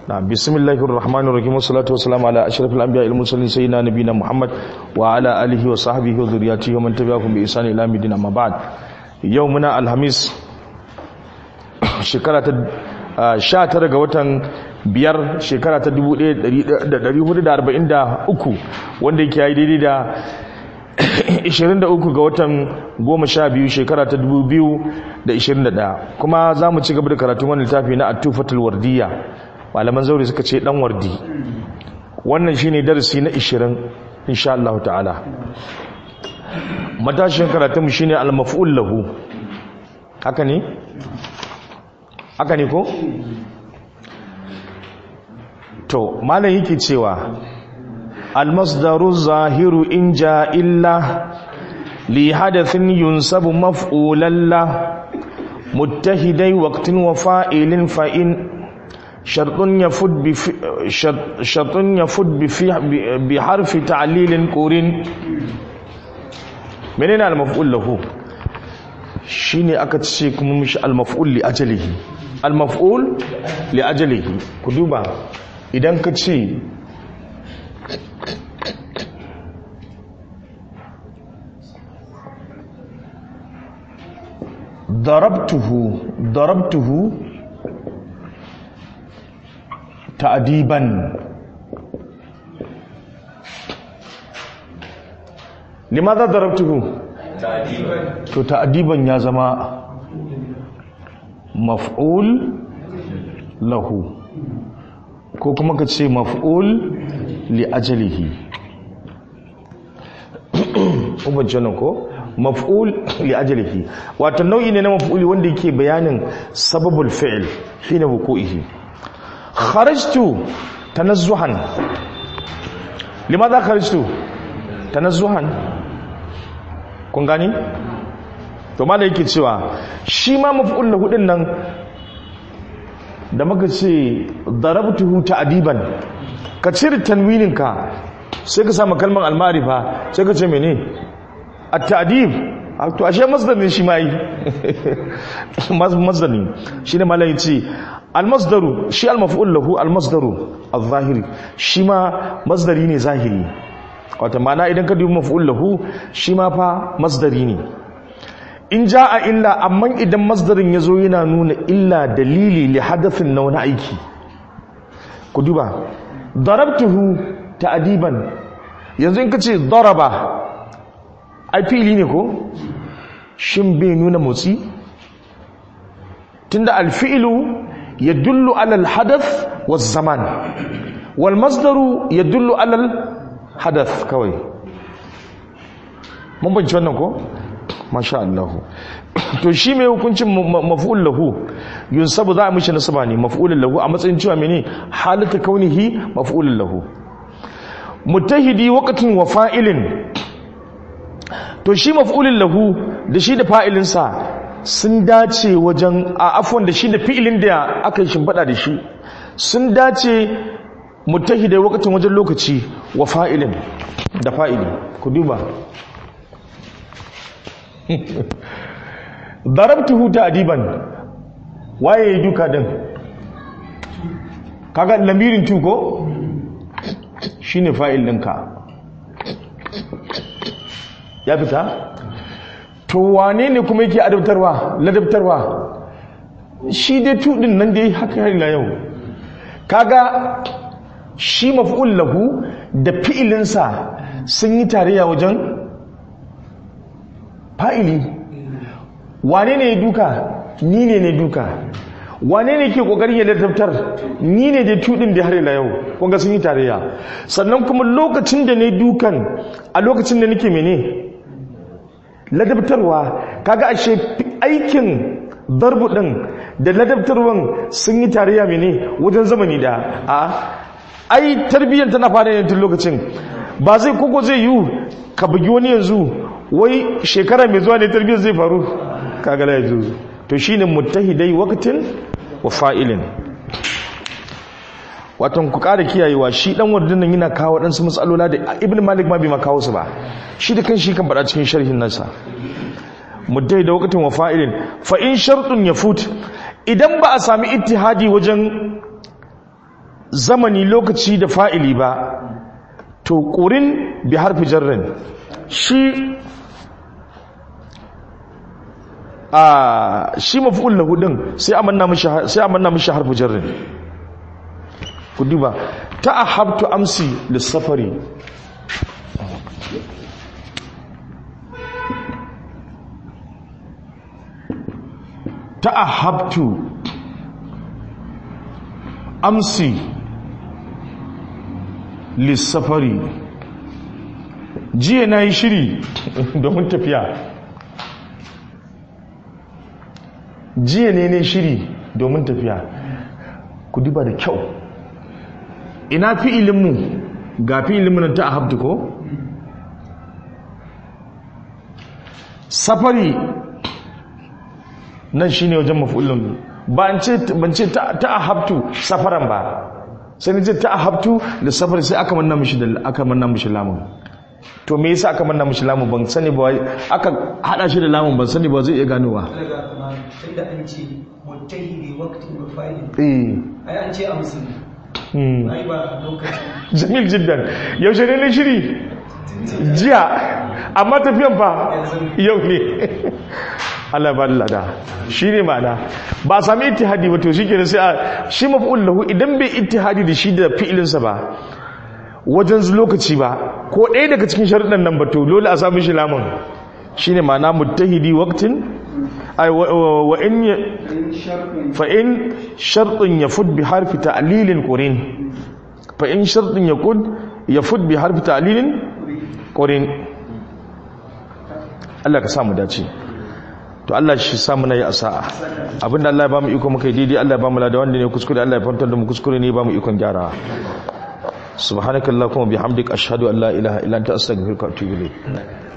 نعم بسم الله الرحمن الرحيم والصلاة والسلام على أشرف الأنبياء المرسلين سيدنا نبينا محمد وعلى آله وصحبه وذرياته ومن تبعهم بإحسان إلى يوم الدين أما بعد يومنا الخميس shekara ta sha tara ga watan biyar shekara ta 1443 wanda yake yi daidai da 23 ga watan goma sha biyu shekara ta 2021 kuma za mu ci gaba da karatun wani littafi na atufatul wardiya malaman zaure suka ce dan wardi wannan shine darasi na 20 insha Allah ta'ala matashin karatun mu shine al-maf'ul lahu haka ne haka ne ko to malam yake cewa al-masdaru zahiru in ja illa li hadathin yunsabu maf'ulan la muttahidai waqtin wa fa'ilin fa in shartun yafud bi shartun yafud bi bi harfi ta'lilin qurin menene al-maf'ul lahu shine aka ce kuma mishi al-maf'ul li ajalihi al-maf'ul li ajalihi ku duba idan ka ce darabtuhu darabtuhu ta'diban limadha darabtuhu ta'diban to ta'diban ya zama maf'ul lahu ko kuma ka ce maf'ul li ajalihi ubanci ko maf'ul li ajalihi wato nau'i ne na maf'uli wanda yake bayanin sababul fi'l hina wuqu'ihi kharajtu tanazzuhan limadha kharajtu tanazzuhan kun gani to ma da yake cewa shi ma maf'ul lahu din nan da muka ce darabtuhu ta'diban ka cire tanwinin ka sai ka samu kalmar al-ma'rifa sai ka ce mene at-ta'dib to ashe masdar ne shi mai masdar ne shine malai ce al-masdaru shi al-maf'ul lahu al-masdaru al-zahiri shi ma masdari ne zahiri wato ma'ana idan ka dubi maf'ul lahu shi ma fa masdari ne in ja a illa amma idan masdarin ya zo yana nuna illa dalili li hadafin na wani aiki ku duba darabtuhu ta'diban yanzu in ka ce daraba ai fili ne ko shin bai nuna motsi tunda alfi'lu yadullu ala alhadath waz zaman wal masdaru yadullu ala alhadath kawai mun banci wannan ko masha Allah to shi mai hukuncin maf'ul lahu yunsabu za a mishi nasaba ne maf'ul lahu a matsayin cewa mene halatu kaunihi maf'ul lahu mutahidi waqtin wa fa'ilin to shi maf'ul lahu da shi da fa'ilin sa sun dace wajen a afwan da shi da fi'ilin da aka shimfada da shi sun dace mutahidi waqtin wajen lokaci wa fa'ilin da fa'ili ku duba darabtuhu ta'diban waye ya duka din kaga lamirin tu ko shine fa'il ɗinka ya fita to wane ne kuma yake adabtarwa ladabtarwa shi dai tu din nan dai haka har ila yau kaga shi maf'ul lahu da fi'ilinsa sun yi tarayya wajen fa'ili wane ne ya duka ni ne ne duka wane ne ke kokarin ya ladabtar ni ne da tudin da har ila yau kunga sun yi tarayya sannan kuma lokacin da ne dukan a lokacin da nake mene ladabtarwa kaga ashe aikin darbu din da ladabtarwan sun yi tarayya mene wajen zamani da a ai tarbiyyar tana fara yin tun lokacin ba zai koko zai yi ka bugi wani yanzu wai shekara mai zuwa ne tarbiyyar zai faru kagala ya zuzu to shine muttahidai waqtin wa fa'ilin watan ku ƙara kiyayewa shi dan wardin nan yana kawo dan su matsalola da ibnu malik ma bai ma kawo su ba shi da kanshi kan faɗa cikin sharhin nasa muddai da waqtin wa fa'ilin fa in shartun yafut idan ba a sami ittihadi wajen zamani lokaci da fa'ili ba to ƙurin bi harfi jarrin shi a shi mafi'ul lahu din sai amanna mishi sai amanna mishi harfi jarrin ku duba ta'ahabtu amsi lis-safari ta'ahabtu amsi lissafari jiya na yi shiri domin tafiya jiya ne ne shiri domin tafiya ku duba da kyau ina fi ilimu ga fi ilimin ta ahabtu ko safari nan shine wajen mafulun ba an ce ban ce ta ahabtu safaran ba sai ni ce ta ahabtu da safar sai aka manna mishi da aka manna mishi lamun to me yasa aka manna mishi lamun ban sani ba aka hada shi da lamun ban sani ba zai iya ganowa tunda an ce muttahidi waqtin wa fa'il eh ai an ce amsi hmm. ai ba lokaci jamil jiddan yaushe ne ne shiri jiya amma tafiyan fa yau ne Allah ba lada shi ne ma'ana ba a sami ittihadi ba to shi ke sai a shi maf'ul lahu idan bai ittihadi da shi da fi'ilinsa ba wajen lokaci ba ko ɗaya daga cikin sharuɗan nan ba to dole a sami shi lamun shi ne ma'ana muttahidi waqtin ay wa wa in ya- fa in shartun yafud bi harfi ta'lilin qurin fa in shartun yakun yafud bi harfi ta'lilin qurin Allah ka samu dace to Allah shi samu na yi a sa'a abinda Allah ya ba mu iko muka yi daidai Allah ya ba mu lada wanda ne kuskure Allah ya fantar da mu kuskure ne ba mu ikon gyara subhanakallahumma bihamdika ashhadu an la ilaha illa anta astaghfiruka wa atubu ilayk